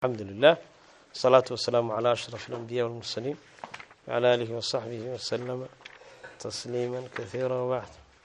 الحمد لله الصلاة والسلام على أشرف الأنبياء والمرسلين وعلى آله وصحبه وسلم تسليما كثيرا وبعد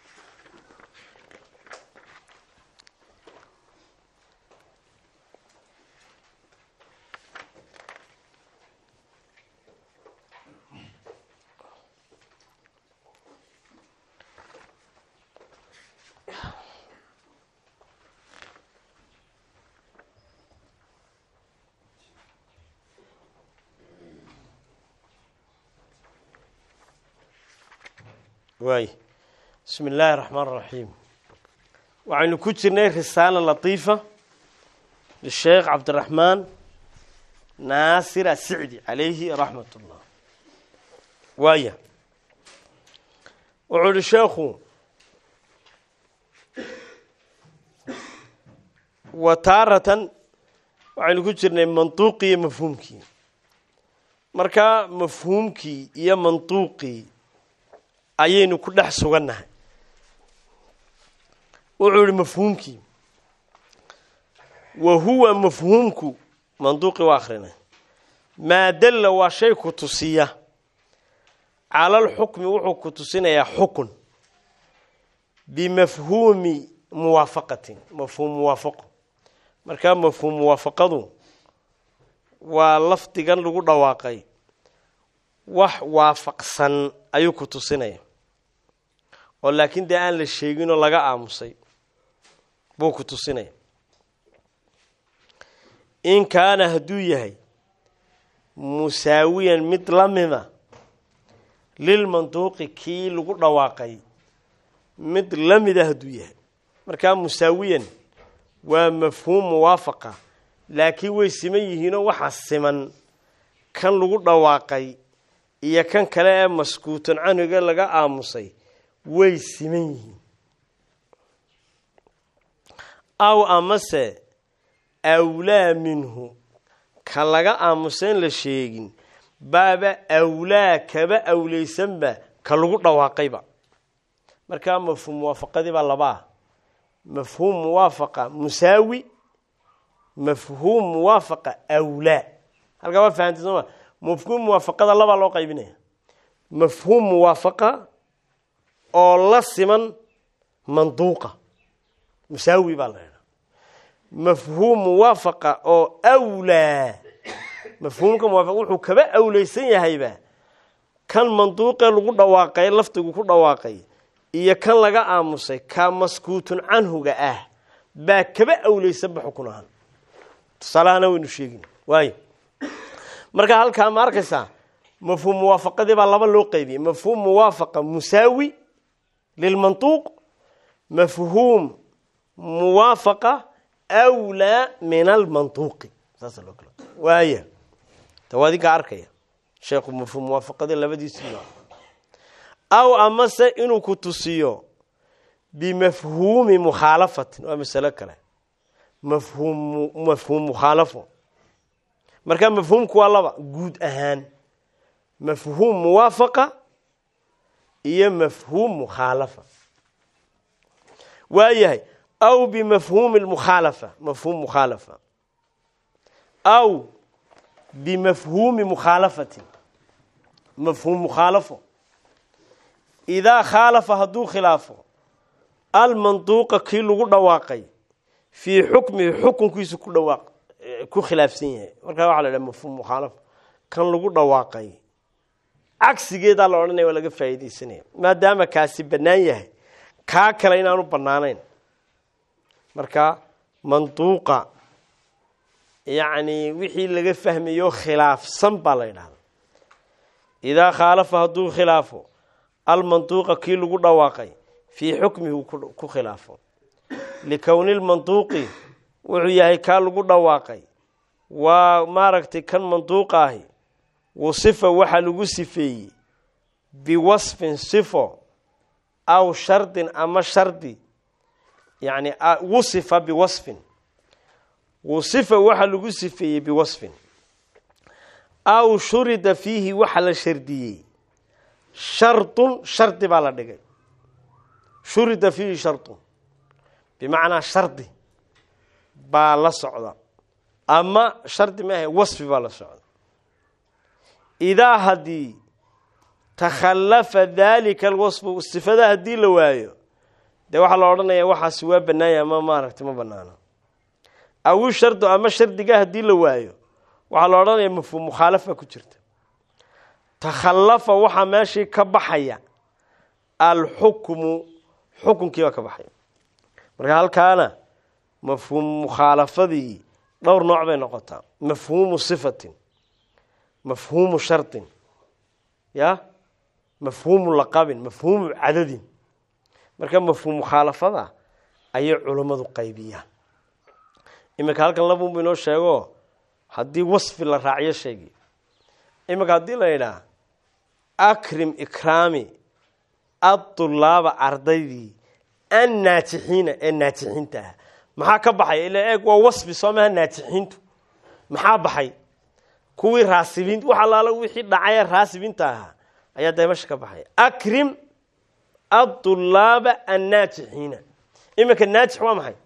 waay bismi illaahi الرaxmaan الraxiim waxaynu ku jirnay risaala latiifa lisheekh cabdiraxmaan naasir asicdi calayhi raxmat ullah waaya wuxuu ihi sheekhu wa taaratan waxaynu ku jirnay mantuuqii iyo mafhuumkii markaa mafhuumkii iyo mantuuqii ayaynu ku dhex sugannahay wuxuu yihi mafhuumkii wa huwa mafhuumku manduuqii waa akrinay maa dalla waa shay ku tusiya calalxukmi wuxuu ku tusinayaa xukun bimafhuumi muwaafaqatin mafhuum muwaafaqo markaa mafhuum muwaafaqadu waa lafdigan lagu dhawaaqay wax waafaqsan ayuu ku tusinaya oo laakiin dee aan la sheeginoo laga aamusay buu ku tusinaya in kaana hadduu yahay musaawiyan mid la mida lilmanduuqi kii lagu dhawaaqay mid la mida hadduu yahay markaa musaawiyan waa mafhuum muwaafaqa laakiin way siman yihiinoo waxaa siman kan lagu dhawaaqay iyo kan kale ee maskuutan canhiga laga aamusay way siman yihiin aw amase awlaa minhu ka laga aamusa in la sheegin baaba awlaa kaba awleysanba ka lagu dhawaaqayba markaa mafhuum muwaafaqadii baa labaa mafhuum muwaafaqa musaawi mafhuum muwaafaqa awlaa halkaa waa fahamtay sooma mafhuum muwaafaqada labaa loo qaybinaya mafhuum muwaafaqa oo la siman manduuqa musaawi baa la idhaa mafhuum muwaafaqa oo awlaa mafhuumka muwaafaqa wuxuu kaba awleysan yahayba kan manduuqee lagu dhawaaqay lafdigu ku dhawaaqay iyo kan laga aamusay ka maskuutun canhuga ah baa kaba awleysanba xukun ahaan tusaalahana waynu sheegin waayo marka halkaa ma arkaysaa mafhuum muwaafaqadii baa laba loo qaybiyey mafhuum muwaafaqa musaawi lilmantuuq mafhuum muwaafaqa awlaa min almantuuqi saasa loo kala waaya tawaadinkaa arkaya sheekhu mafhuum muwaafaqadii labadiisii noo aw amase inuu ku tusiyo bimafhuumi mukhaalafatin waa masalo kale mafhuum mafhuum mukhaalafo markaa mafhuumku waa laba guud ahaan mafhuum muwaafaqa iyo mafhuum mukhaalafa waayahay aw bimafhuumi lmukhaalafa mafhuum mukhaalafa aw bimafhuumi mukhaalafatin mafhuum mukhaalafo idaa khaalafa hadduu khilaafo almanduuqa kii lagu dhawaaqay fii xukmihi xukunkiisu ku dhawaaq ku khilaafsan yahay markaa waxaa la dhaha mafhuum mukhaalafa kan lagu dhawaaqay cagsigeedaa la odhanaya waa laga faa'iidaysanaya maadaama kaasi bannaan yahay kaa kale inaanu bannaanayn marka manduuqa yacni wixii laga fahmayo khilaafsan baa la yidhahda idaa khaalafa hadduu khilaafo almanduuqa kii lagu dhawaaqay fii xukmihi ku khilaafo likowni lmanduuqi wuxuu yahay kaa lagu dhawaaqay waa maaragtay kan manduuqa ahi wasifa waxaa lagu sifeeyey biwasfin sifo aw shardin ama shardi yani wusifa biwasfin wasifa waxaa lagu sifeeyey biwasfin aw shurida fiihi waxa la shardiyey shardun shardi baa la dhigay shurida fiihi shardun bimacnaa shardi baa la socda ama shardi maaha wasfi baa la socda idaa haddii takhallafa daalika alwasfu sifada haddii la waayo dee waxaa la odhanaya waxaasi waa banaanya ama maaragtay ma banaano awi shardu ama shardiga haddii la waayo waxaa la odhanaya mafhuum mukhaalafa ku jirta takhallafa waxaa meeshii ka baxaya alxukmu xukunkii baa ka baxaya marka halkaana mafhuum mukhaalafadii dhowr nooc bay noqotaa mafhuumu sifatin mafhuumu shardin ya mafhuumu laqabin mafhuumu cadadin marka mafhuum mukhaalafada ayay culummadu qaybiyaan iminka halkan labunbu inoo sheego haddii wasfi la raaciyo sheegi iminka haddii la yidhaah akrim ikraami adulaaba ardaydii annaajixiina ee naajixiinta ah maxaa ka baxay ila eeg waa wasfi soo maha naajixiintu maxaa baxay kuwii raasibiin wax allaala wixii dhacay raasibiinta ahaa ayaa dee mesha ka baxaya akrim adulaaba annaajixiina iminka naajix waa maxay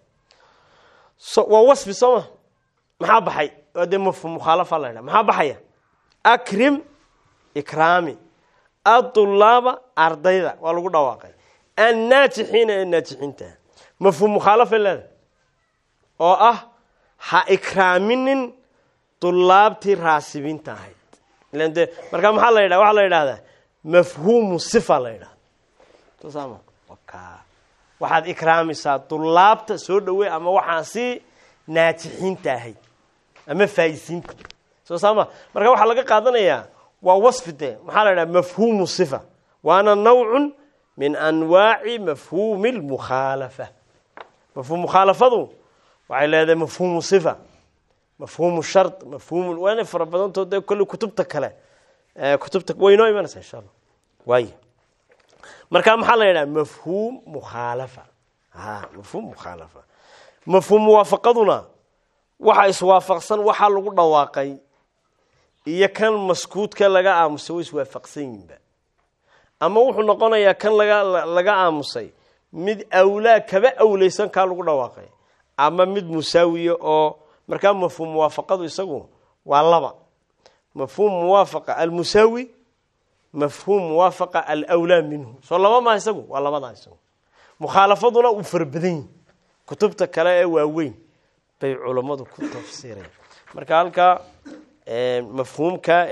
waa wasfi soo ma maxaa baxay waa dee mafhum mukhaalafa la ydhaha maxaa baxaya akrim ikraami adulaaba ardayda waa lagu dhawaaqay annaajixiina ee naajixiinta mafhuum mukhaalafa leeda oo ah ha ikraaminin dulaabtii raasibiinta ahayd ilan dee markaa maxaa la yidhaha waxaa la yidhahdaa mafhuumu sifa la yidhahda sosama waxaad ikraamisaa dulaabta soo dhawey ama waxaan si naajixiinta ahayd ama faayisiinta soo saama marka waxaa laga qaadanayaa waa wasfi de maxaa la yidhaha mafhuumu sifa waana nawcun min anwaaci mafhuumi lmukhaalafa mafhuum mukhaalafadu waxay leedahay mafhuumu sifa mafhuumu shard mafhuum waana fara badantood dee kolley kutubta kale kutubta way inoo imanaysa insha allah waay marka maxaa la yidhaha mafhuum mukhaalafa a mafhuum mukhaalafa mafhuum muwaafaqaduna waxa iswaafaqsan waxaa lagu dhawaaqay iyo kan maskuudka laga aamusay way iswaafaqsan yihinba ama wuxuu noqonayaa kan laga laga aamusay mid awlaa kaba awleysan kaa lagu dhawaaqay ama mid musaawiya oo markaa mafhuum muwaafaqadu isagu waa laba mafhuum muwaafaqa almusaawi mafhuum muwaafaqa alwlaa minhu soo laba maa isagu waa labadaa isagu mukhaalafaduna uu fara badan yihi kutubta kale ee waaweyn bay culammadu ku tafsiireen marka halkaa mafhuumka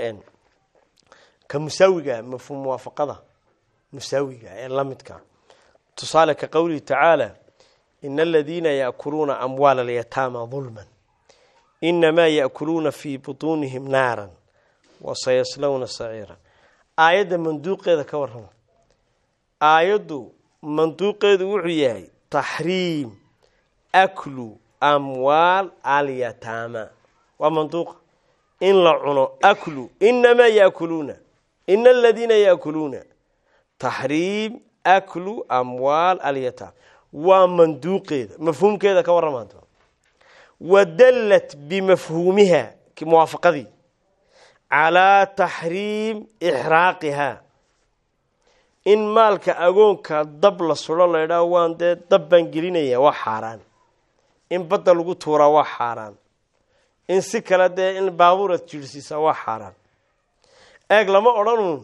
ka musaawiga mafhuum muwaafaqada musaawiga ee lamidka tusaale ka qowlihi tacaala ina aladiina yaakuluuna amwaala alyataama dulman inamaa yaakuluuna fii butuunihim naaran wasayaslawna saciira aayadda manduuqeeda ka warrama aayaddu manduuqeedu wuxuu yahay taxriim aklu amwaal alyataama waa manduuqa in la cuno aklu inamaa yaakuluuna ina aladiina yaakuluuna taxriim aklu amwaal alyataama waa manduuqeeda mafhuumkeeda ka warramaanta wadallat bimafhuumiha muwaafaqadii calaa taxriim ixraaqihaa in maalka agoonka dab la sudo la ydhaah waan dee dab baan gelinaya waa xaaraan in badda lagu tuuraa waa xaaraan in si kale dee in baabuurad jiirsiisaa waa xaaraan eeg lama odhanuun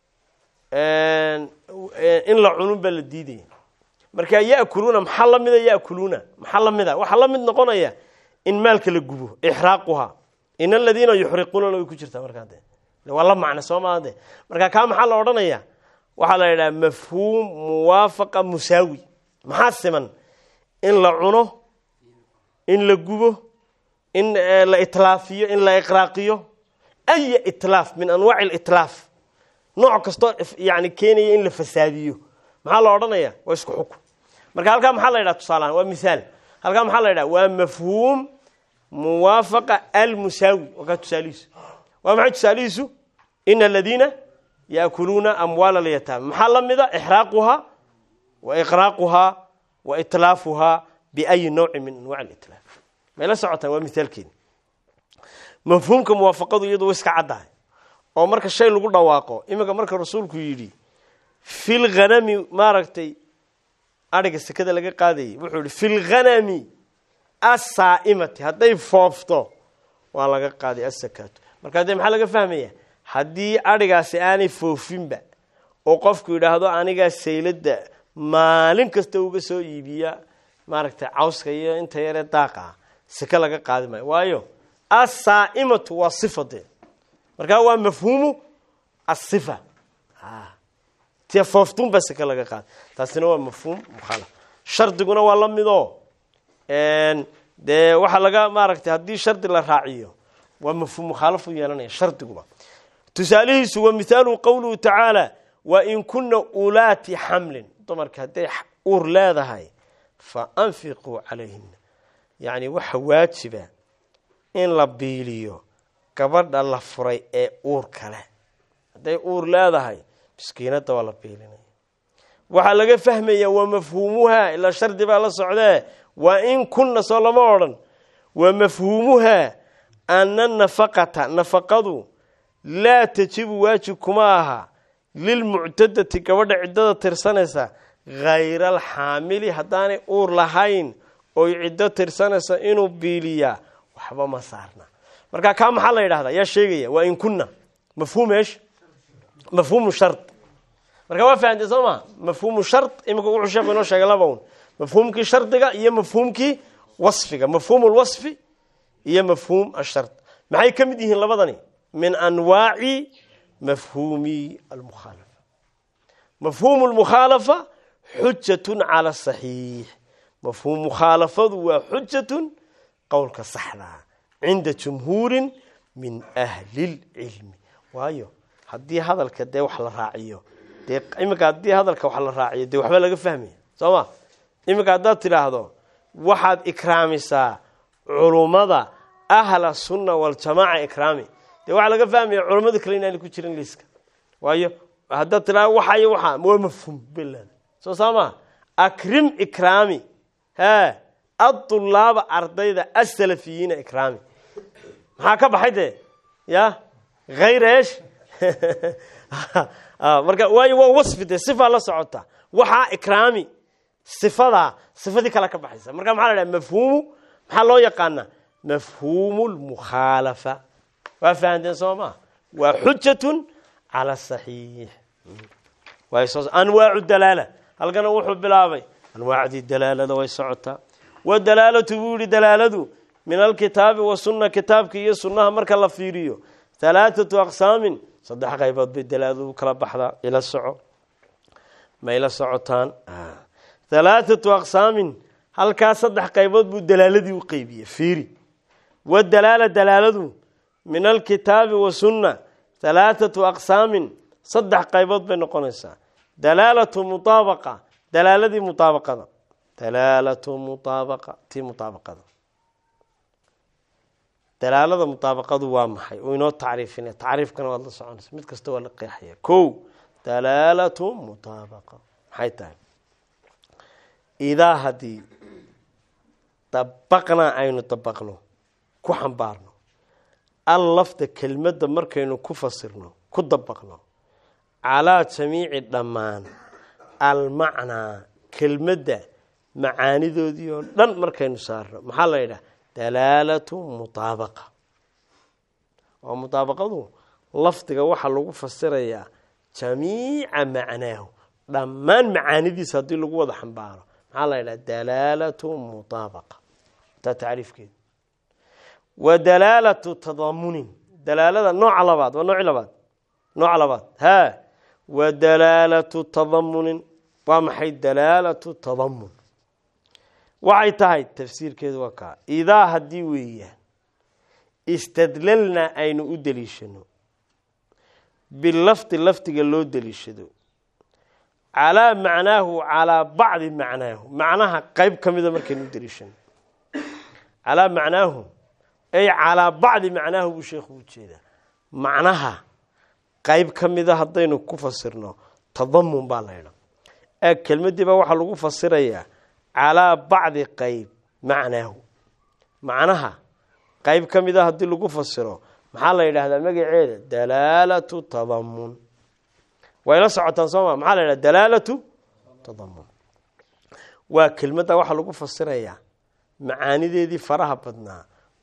in la cunun baa la diidaya marka yakuluuna maxaa lamida yakuluuna maxaa lamida waxaa la mid noqonaya in maalka la gubo ixraaquhaa in aladiina yuxriquunana way ku jirtaa markaa de waa la macna soo maa de marka kaa maxaa la odhanaya waxaa la yidhaha mafhuum muwaafaqa musaawi maxaa siman in la cuno in la gubo in la itlaafiyo in la iqraaqiyo aya itlaaf min anwaaci litlaaf nooc kastoo yani keenaya in la fasaadiyo maxaa la odhanaya waa isku xukun marka halkaa maxaa la yidhaha tusaalahaan waa mihaal halkaa maxaa la yidhaha waa mafhuum muwaafaqa almusaawi wakaa tusaalihiisu waa maxay tusaalihiisu ina aladiina yaakuluuna amwaal alyataama maxaa la mida ixraaquhaa wa iqraaquhaa wa itlaafuhaa biayi nawci min anwac litlaaf mayla socotaan waa mithaalkeeni mafhuumka muwaafaqadu iyadu way iska caddahay oo marka shay lagu dhawaaqo iminka marka rasuulku yidhi fi lghanami maaragtay adhiga sekada laga qaadayay wuxuu yihi fi lghanami assaa'imati hadday foofto waa laga qaaday asakaatu markaa dee maxaa laga fahmaya haddii adhigaasi aanay foofinba oo qofku yidhaahdo anigaa sayladda maalin kasta uga soo iibiya maaragtay cawska iyo inta yaree daaqa ah seke laga qaadi maayo waayo assaa'imatu waa sifa dee markaa waa mafhuumu asifa tie fooftuun baa seke laga qaada taasina waa mafhuum mukhaalaf shardiguna waa la midoo dee waxaa laga maaragtay haddii shardi la raaciyo waa mafhuum mukhaalaf u yeelanaya shardiguba tusaalihiisu wa mithaaluhu qowluhu tacaala wa in kuna ulaati xamlin dumarka hadday uur leedahay fa anfiquu calayhina yacni waxa waajiba in la biiliyo gabadha la furay ee uur kale hadday uur leedahay miskiinadda waa la biilinaya waxaa laga fahmaya waa mafhuumuhaa ilaa shardi baa la socdee wa in kunna soo lama odhan wa mafhuumuhaa ana nafaqata nafaqadu laa tajibu waajib kuma aha lilmuctadati gabadha ciddada tirsanaysa hayra alxaamili haddaanay uur lahayn oy ciddo tirsanaysa inuu biiliyaa waxba ma saarna marka kaa maxaa la yidhahdaa yaa sheegaya waa in kunna mafhuum eesh mafhuumu shard marka waa fahamtay soo maa mafhuumu shard iminka wuxuu sheeku inoo sheegay laba un mafhuumkii shardiga iyo mafhuumkii wasfiga mafhuumu lwasfi iyo mafhuum ashard maxay ka mid yihiin labadani min anwaaci mafhuumi almukhaalafa mafhuumu lmukhaalafa xujatun cala saxiix mafhuum mukhaalafadu waa xujatun qowlka saxdaa cinda jumhuurin min ahli lcilmi waayo haddii hadalka dee wax la raaciyo dee iminka haddii hadalka wax la raaciyo dee waxba laga fahmaya soo ma iminka haddaad tidhaahdo waxaad ikraamisaa culummada ahla sunna waljamaaca ikraami dee waxaa laga fahmaya culammada kale inaana ku jirin liiska waayo haddaad tidhahdo waxa iyo waxa waa mafhuum belada soo saa maa akrim ikraami he adulaaba ardayda asalafiyiina ikraami maxaa ka baxay dee ya hayr esh marka waayo waa wasfi dee sifaa la socota waxaa ikraami sifadaa sifadii kale ka baxaysa marka maxaa la dhaha mafhuumu maxaa loo yaqaanaa mafhuumu lmukhaalafa waa fahanteen soo maa waa xujatun cala saxiix anwaacu dalaala halkana wuxuu bilaabay anwaacdii dalaalada way socotaa wadalaalatu buu yihi dalaaladu min alkitaabi wasunna kitaabka iyo sunnaha marka la fiiriyo halaathatu aqsaamin saddex qaybood bay dalaaladu kala baxdaa ila soco ma ila socotaan halaathatu aqsaamin halkaas saddex qaybood buu dalaaladii u qeybiyey fiiri wadalaala dalaaladu min alkitaabi wasunna halaathatu aqsaamin saddex qaybood bay noqonaysaa dalaalatu mutaabaqa dalaaladii mutaabaqada dalaalatu mutaabaqa tii mutaabaqada dalaalada mutaabaqadu waa maxay uu inoo tacriifina tacriifkana waad la soconaysa mid kasta waa la qeexaya ko dalaalatu mutaabaqa maxay tahay idaa haddii dabaqnaa aynu dabaqno ku xambaarno al lafda kelmadda markaynu ku fasirno ku dabaqno calaa jamiici dhammaan almacnaa kelmadda macaanidoodii oo dhan markaynu saarno maxaa la yidhaha dalaalatu mutaabaqa oo mutaabaqadu lafdiga waxaa lagu fasirayaa jamiica macnaahu dhammaan macaanidiisa haddii lagu wada xambaaro maxaa la yidhaha dalaalatu mutaabaqa taa tacriifkeeda wa dalaalatu tadamunin dalaalada nooca labaad waa nooci labaad nooca labaad ha wa dalaalatu tadamunin waa maxay dalaalatu tadamun waxay tahay tafsiirkeedu waa kaa idaa haddii weeyaan istadlalnaa aynu u deliishano bilafdi lafdiga loo deliishado calaa macnaahu calaa bacdi macnaahu macnaha qeyb ka mida markaynu u deliishano calaa macnaahu ay calaa bacdi macnaahu buu sheekhu u jeedaa macnaha qeyb ka mida haddaynu ku fasirno tadamun baa laydha ee kelmadiiba waxaa lagu fasirayaa calaa bacdi qeyb macnaahu macnaha qeyb ka mida haddii lagu fasiro maxaa la yidhaahdaa magaceeda dalaalatu tadamun way la socotaan sooma maxaa la yidhahda dalaalatu tadamun waa kelmadda waxaa lagu fasirayaa macaanideedii faraha badnaa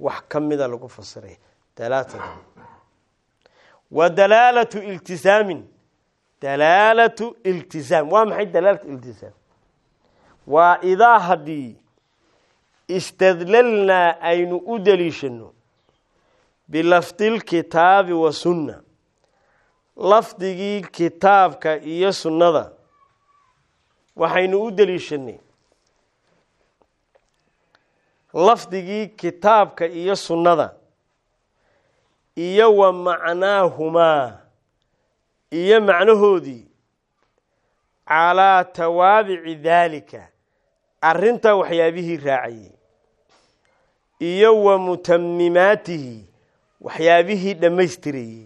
wax ka mida lagu fasiray dalaalata wa dalaalatu iltisaamin dalaalatu iltisaam waa maxay dalaalatu iltisaam waa idaa haddii istadlalnaa aynu u deliishano bilafdilkitaabi wa sunna lafdigii kitaabka iyo sunnada waxaynu u deliishanay lafdigii kitaabka iyo sunnada iyo wa macnaahumaa iyo macnahoodii calaa tawaabici daalika arrintaa waxyaabihii raacayey iyo wa mutamimaatihi waxyaabihii dhammaystirayey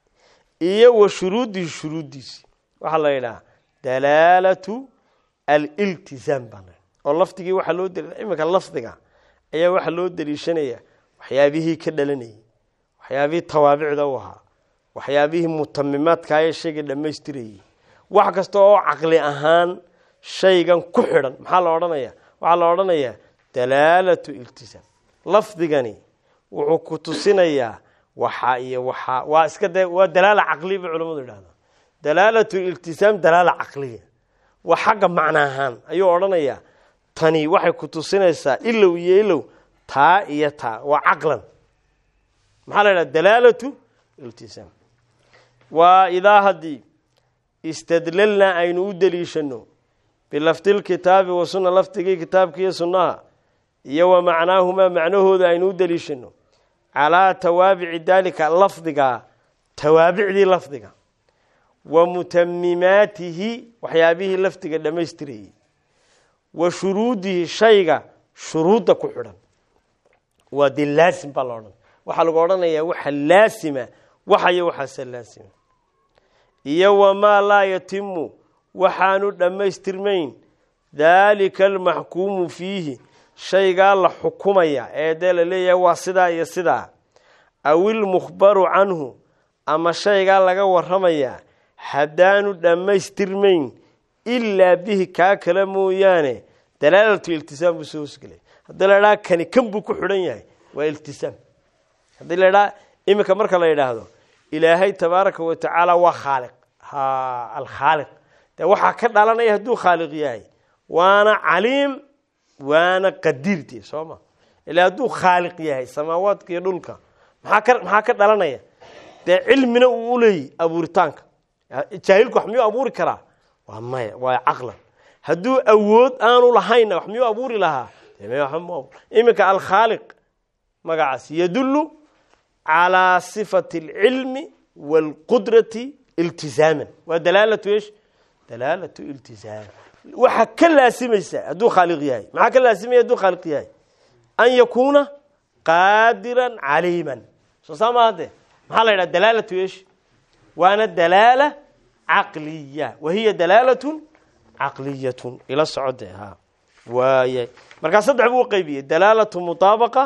iyo wa shuruudihi shuruuddiisi waxaa la yidhaha dalaalatu aliltisaam baa la oo lafdigii waxaa loo deli iminka lafdiga ayaa waxaa loo deliishanaya waxyaabihii ka dhalanayay waxyaabihii tawaabicda u ahaa waxyaabihii mutamimaadkaayee shayga dhammaystirayey wax kasta oo caqli ahaan shaygan ku xidhan maxaa la odhanaya waxaa la odhanayaa dalaalatu iltisaam lafdigani wuxuu ku tusinayaa waxaa iyo waxaa waa iska de waa dalaala caqliya bay culamadu idhahdaa dalaalatu iltisaam dalaala caqliya waa xagga macno ahaan ayuu odhanayaa tani waxay ku tusinaysaa ilow iyo ilow taa iyo taa waa caqlan maxaa la yidhaha dalaalatu iltisaam waa idaa haddii istadlalnaa aynu u deliishano bilafdilkitaabi wa sunna lafdigii kitaabkiiyo sunnaha iyo wa macnaahumaa macnahooda aynu u deliishano calaa tawaabici daalika lafdiga tawaabicdii lafdiga wa mutamimaatihi waxyaabihii lafdiga dhammaystirayey wa shuruudihi shayga shuruudda ku xidhan waa dee laasim baa la odhan waxaa lagu odhanayaa waxa laasima waxayo waxaase laasima iyo wamaa laa yatimu waxaanu dhammaystirmayn daalika almaxkuumu fiihi shaygaa la xukumaya ee dee la leeyahay waa sidaa iyo sidaa aw ilmukhbaru canhu ama shaygaa laga warramayaa haddaanu dhammaystirmayn ilaa bihi kaa kale mooyaane dalaalatu iltisaam buu soo hosgelay haddii la idhaha kani kan buu ku xidhan yahay waa iltisaam haddii la idhaha iminka marka la yidhaahdo ilaahay tabaaraka wa tacaala waa khaaliq ha alkhaaliq dee waxaa ka dhalanaya hadduu khaaliq yahay waana caliim waana qadiirti soo ma ilaa hadduu khaaliq yahay samaawaadka iyo dhulka maxaa ka maxaa ka dhalanaya dee cilmina uu uleeyahy abuuritaanka jaahilku wax miyuu abuuri karaa waa maya waa caqlan hadduu awood aanu lahaynna wax miyuu abuuri lahaa iminka alkhaaliq magacaas yadullu calaa sifati alcilmi waalqudrati iltizaaman waa dalaalatu esh dalaalatu iltizaam waxaa ka laasimaysa hadduu khaaliq yahay maxaa ka laasimaya hadduu khaaliq yahay an yakuuna qaadiran caliiman soo saa maa de maxaa la yidhaha dalaalatu esh waana dalaala caqliya wa hiya dalaalatun caqliyatun ila socode ha waaya markaa saddex buu uqeybiyey dalaalatu mutaabaqa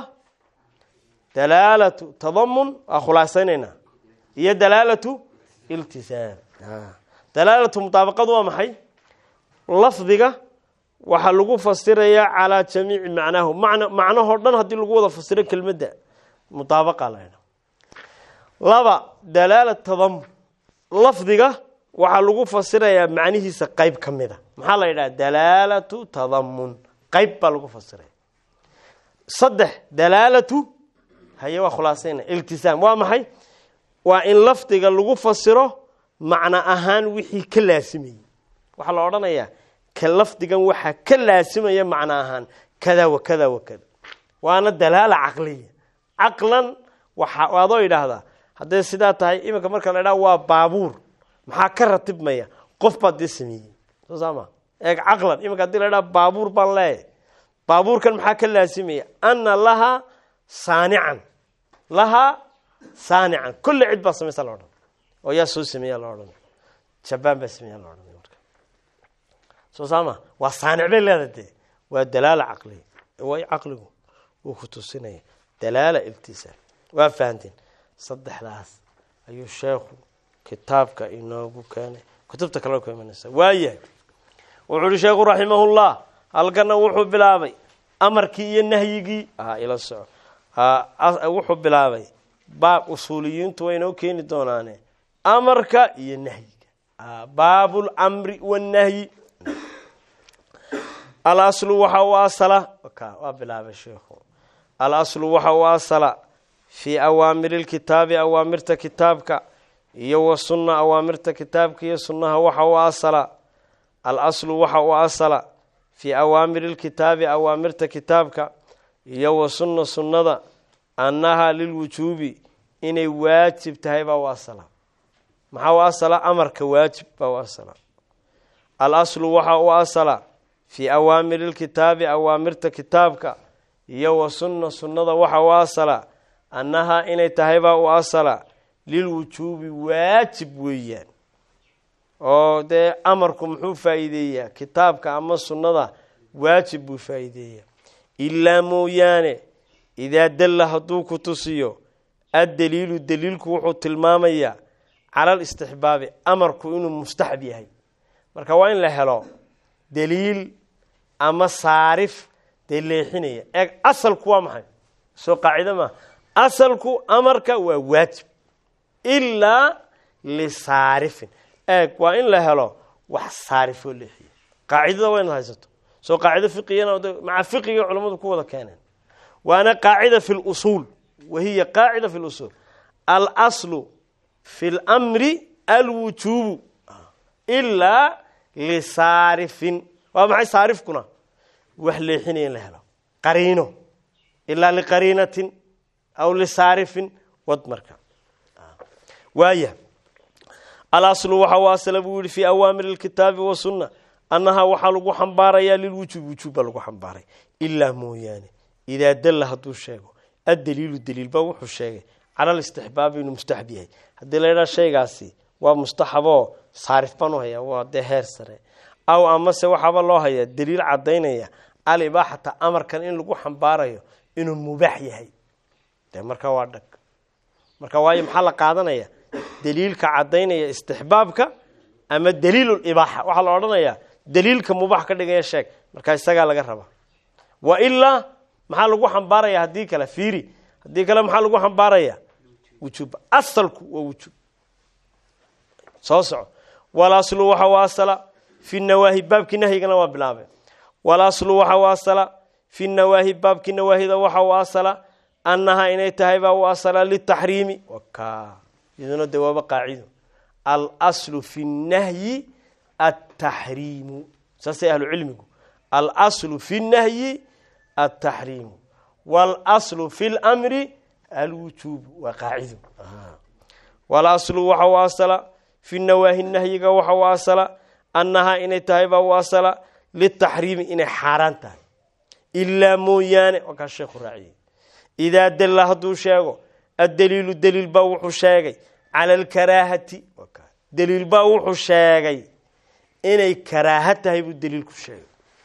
dalaalatu tadamun waa khulaasaynaynaa iyo dalaalatu iltisaam dalaalatu mutaabaqadu waa maxay lafdiga waxaa lagu fasirayaa calaa jamiici macnaahu man macnahoo dhan haddii lagu wada fasiro kelmadda mutaabaqa la ydha laba dalaala tadamun lafdiga waxaa lagu fasirayaa macnihiisa qeyb ka mida maxaa la yidhaha dalaalatu tadamun qeyb baa lagu fasiraya saddex dalaalatu haye waa khulaasayna iltisaam waa maxay waa in lafdiga lagu fasiro macno ahaan wixii ka laasimayey waxaa la odhanayaa ka lafdigan waxaa ka laasimaya macno ahaan kada wa kada wa kada waana dalaala caqliya caqlan waxa adoo idhaahdaa hadday sidaa tahay iminka marka la idhaha waa baabuur maxaa ka ratibmaya qof baad dee sameeyey soo saama eeg caqlan iminka hadii la idhaha baabuur baan leeyahy baabuurkan maxaa ka laasimaya ana lahaa saanican lahaa saanican kulle cid baa samaysa la odhan oo yaa soo sameeya la odhan jabaan baa sameeya la odhan marka soo saama waa saanic bay leeda dee waa dalaala caqliya way caqligu wuu ku tusinaya dalaala iltisaam waa fahanteen saddexdaas ayuu sheekhu kitaabka inoogu keenay kutubta kale ku imanaysa waayahay wuxuu uhi sheekhu raximahullah halkana wuxuu bilaabay amarkii iyo nahyigii ah ila soco wuxuu bilaabay baab usuuliyiintu way inoo keeni doonaane amarka iyo nahyiga baabu lamri wannahyi alaslu waxa u asala waa bilaabay sheikhu alaslu waxa u asala fii awaamiri lkitaabi awaamirta kitaabka iyo wa sunna awaamirta kitaabka iyo sunnaha waxa u asala alaslu waxa u asala fii awaamiri lkitaabi awaamirta kitaabka iyo wa sunna sunnada annahaa lilwujuubi inay waajib tahay baa u asala maxaa u asala amarka waajib baa u asala alaslu waxa u asala fii awaamiri lkitaabi awaamirta kitaabka iyo wa sunna sunnada waxa u asala annahaa inay tahay baa u asala lilwujuubi waajib weeyaan oo dee amarku muxuu faa'iideeyaa kitaabka ama sunnada waajib buu faa'iideeyaa ilaa mooyaane idaa dalla hadduu ku tusiyo addaliilu daliilku wuxuu tilmaamayaa cala alistixbaabi amarku inuu mustaxab yahay marka waa in la helo daliil ama saarif dee leexinaya eeg asalku waa maxay soo qaacido maaha asalku amarka waa waajib ilaa lisaarifin eeg waa in la helo wax saarifoo leexiya qaacidada waa inaad haysato soo qaacido fiqigana maca fiqiga culammadu ku wada keeneen waana qaacida fi lusuul wahiya qaacida fi lusuul alaslu fi lmri alwujuubu ilaa lisaarifin waa maxay saarifkuna wax leexinaya in la helo qariino ilaa liqariinatin aw lisaarifin wad marka waaya alaslu waxa u asla buu yihi fii awaamiri lkitaabi wasunna annahaa waxaa lagu xambaarayaa lilwujuub wujuub baa lagu xambaaray ilaa mooyaane idaa dalla hadduu sheego addaliilu daliil baa wuxuu sheegay cala listixbaabi inuu mustaxab yahay haddii la ydhaha shaygaasi waa mustaxaboo saarif baan u hayaa waa dee heer sare aw amase waxaaba loo hayaa daliil cadaynaya alibaaxata amarkan in lagu xambaarayo inuu mubaax yahay de marka waa dhag marka waayo maxaa la qaadanaya daliilka cadaynaya istixbaabka ama daliilulibaaxa waxaa la odhanayaa daliilka mubaax ka dhigaya sheeg marka isagaa laga rabaa wa ilaa maxaa lagu xambaaraya haddii kale fiiri haddii kale maxaa lagu xambaaraya wujuub asalku waa wujuub soo soco walaslu waxa u asala fi nawaahi baabkii nahyigana waa bilaabay walaslu waxa u asala fi nawaahi baabkii nawaahida waxa u asala annahaa inay tahay baa u asala litaxriimi waka iyaduna de waaba qaacido alslu fi nahyi ataxriimu saasay ahlu cilmigu alslu fi nahyi ataxriimu wاlslu fi lmri alwujuub waa qaacido walaslu waxa u asala fi nawaahi nahyiga waxa u asala annahaa inay tahay baa u asala litaxriimi inay xaaraan tahay ilaa mooyaane waa kaa sheekhu raaciyey idaa dalla hadduu sheego addaliilu daliil baa wuxuu sheegay cala alkaraahati daliil baa wuxuu sheegay inay karaaha tahay buu daliilku sheegay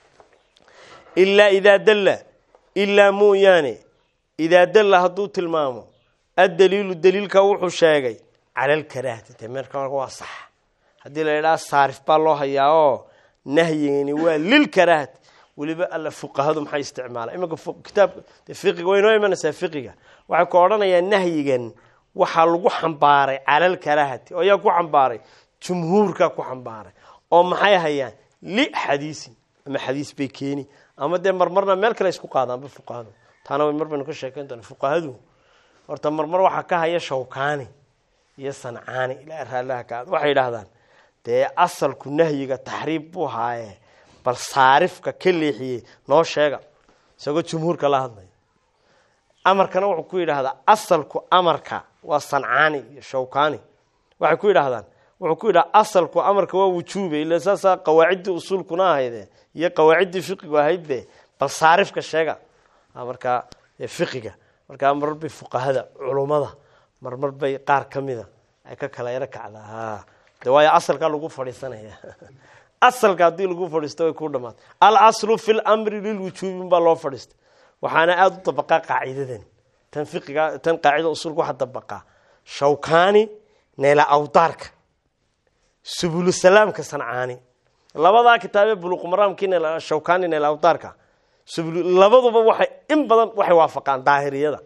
ilaa idaa dalla ilaa mooyaane idaa dalla hadduu tilmaamo addaliilu daliilka wuxuu sheegay cala alkaraahati de meerka waa sax haddii la idhaha saarif baa loo hayaa oo nahyigani waa lilkaraahati weliba alla fuqahadu maxay isticmaala imanka kitaabka fiqiga way noo imanaysaa fiqiga waxay ku odhanayaan nahyigan waxaa lagu xambaaray cala alkaraahati oo yaa ku xambaaray jumhuurkaa ku xambaaray oo maxay hayaan li xadiisin ama xadiis bay keeni ama dee marmarna meel kale isku qaadaanba fuqahadu taana way mar baynu ka sheekayn doona fuqahadu horta marmar waxaa ka haya shawkaani iyo sancaani ilaa raallaha ka waxay yidhaahdaan dee asalku nahyiga taxriib buu haaye bal saarifka ka leexiyey noo sheega isagoo jumhuurka la hadlaya amarkana wuxuu ku yidhaahdaa asalku amarka waa sancaani iyo shawkaani waxay ku yidhaahdaan wuxuu ku yidhaha asalku amarka waa wujuube ila saasaa qawaaciddii usuulkuna ahayde iyo qawaaciddii fiqigu ahaydbe bal saarifka sheega markaa fiqiga markaa marmar bay fuqahada culummada marmar bay qaar ka mida ay ka kala yaro kacdaa de waayo asalkaa lagu fadhiisanaya asalka haddii lagu fadhiisto way ku dhamaatay alaslu fi lmri lilwujuubin baa loo fadhiistay waxaana aada u dabaqaa qaacidadan tan fiqiga tan qaacida usulka waxaa dabaqaa shawkaani neela awdaarka subulusalaamka sancaani labadaa kitaabee buluqumaraamkii shawkaani neela awdaarka labaduba waxay in badan waxay waafaqaan daahiriyada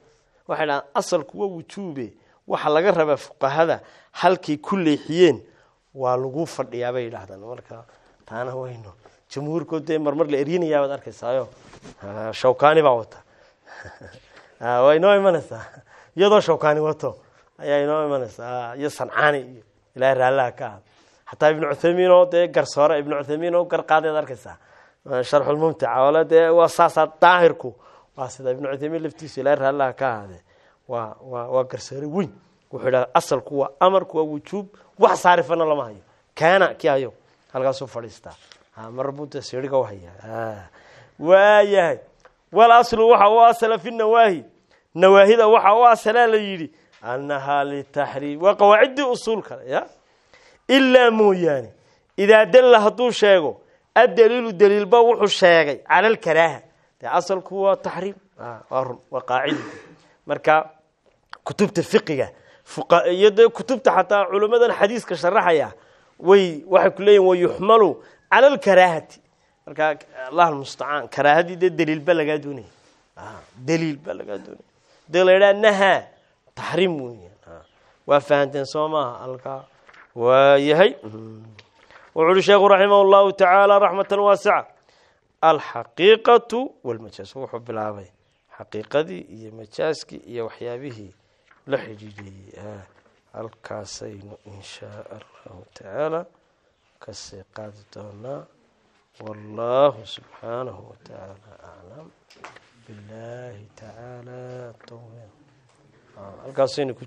waxay dhahaan asalku waa wujuube waxa laga rabaa fuqahada halkay ku leexiyeen waa lagu fadhiyaa bay yidhaahdaan marka taana wayno jamhuurkood dee marmar la eryinayaa baad arkaysaayo shawkani baa wata waa inoo imanaysaa iyadoo shawkani wato ayaa inoo imanaysaa iyo sancaani iyo ilahay raallaha ka ahad xataa ibnu cuthaymiin oo dee garsoore ibnu cuthaymiin oo gar qaadeed arkaysaa sharxulmumtica ole dee waa saasaa daahirku waa sida ibnu cuthaymiin laftiisu ilahay raallaha ka ahaadee waa waa waa garsoore weyn wuxuu idhaha asalku waa amarku waa wujuub wax saarifana lama hayo kaana ki hayo halkaasuu fadhiistaa marbuuta siriga u haya waayahay wal aslu waxa u asala fi nawaahi nawaahida waxa u asalaa la yidhi annahaa litaxriim waa qawaaciddii usuul kale ya ilaa mooyaane idaa dalla hadduu sheego addaliilu daliilba wuxuu sheegay cala alkaraaha dee asalku waa taxriim waa run waa qaacidi marka kutubta fiqiga iyo dee kutubta xataa culimmadan xadiiska sharaxaya way waxay ku leeyihin wayuxmalu cala alkaraahati marka allah almustacaan karaahadii dee daliil ba lagaa doonaya daliil ba lagaa doonaya dee la yidhaha nahaa taxriim weya waa fahanteen soo maaha alkaa waayahay wuxu uhi sheekhu raximah llahu tacaala raxmatan waasica alxaqiiqatu walmajaas wuxuu bilaabay xaqiiqadii iyo majaaskii iyo waxyaabihii la xidhiidhiyey halkaasaynu in shaa allahu tacaala kasii qaadi doonaa wallahu subxaanahu watacaala aclam billahi tacaala tawfiiq halkaasaynu